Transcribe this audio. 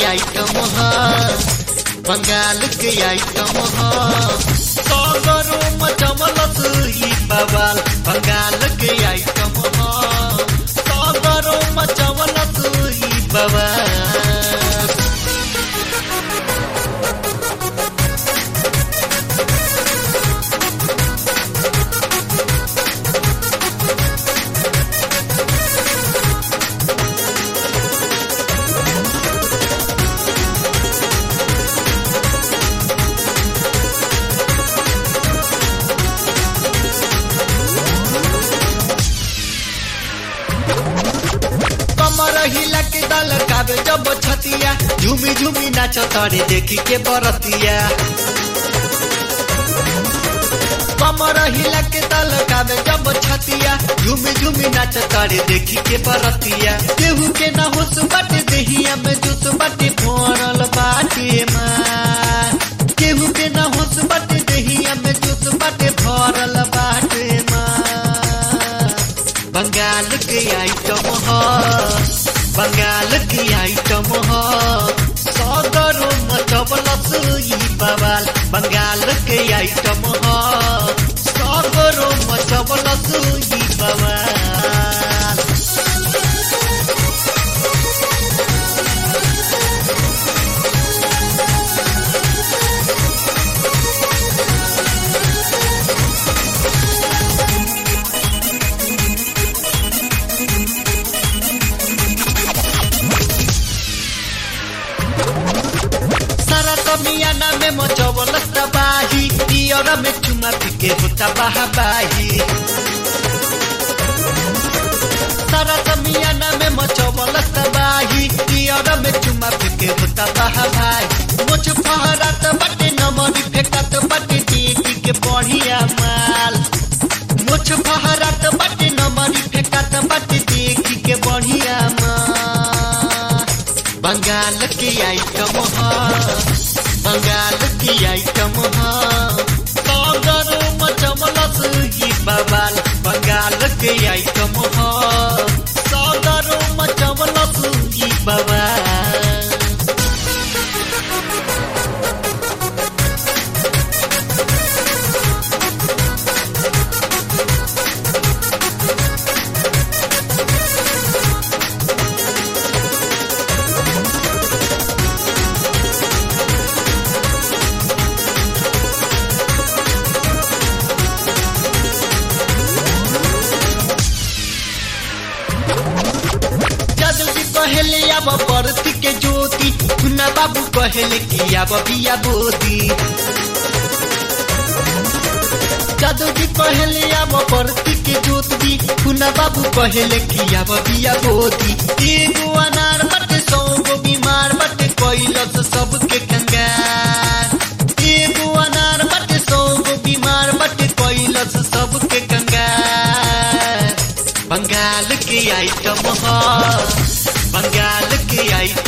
item ह बंगाल के item ह सगरो मचमलस ई बवाल बंगाल के आइटम ह सगरो मचमलस ई बवाल कमर हिला के दल काबे जब छतिया झूमी झूमी नाच तारे देखी के बरतिया कमर हिला के दल काबे जब छतिया झूमी झूमी नाच तारे देखी के बरतिया केहू के ना होश बाटे देहिया में जुस बाटे भरल बाटे माँ केहू के ना होश बाटे देहिया में जुस बाटे भरल बाटे माँ बंगाल के आइटम ह बंगाल की आइटम ह सगरो मचबलस ई बवाल बंगाल के आइटम ह सगरो मचबलस ई बवाल सारा कमियाना में मचबल तबाही पियर में चुमा पिके होता बाही सारा कमियाना में मचबल तबाही पियर में चुमा पिके होता बाही मुझ फहरात बटे नमरी फेंकत बटे दीदी के बढ़िया माल मुझ फहरात बटे नमरी फेंकत बटे देखी के बढ़िया माल बंगाल की आइटम ह बंगाल की आइटम ह सागर मचमलस ई बवाल बंगाल के आइटम ह सागर मचमलस ई बवाल जादू जी कहले अब बरती के ज्योति खुना बाबू कहले कि अब बिया बोती जादू जी कहले अब बरती के ज्योति खुना बाबू कहले कि अब बिया बोती एगो अनार बटे सौ गो बीमार बटे कैलस सबके कंगार एगो अनार बटे सौ गो बीमार बटे कैलस सबके कंगार बंगाल के आइटम ह बंगाल के आइटम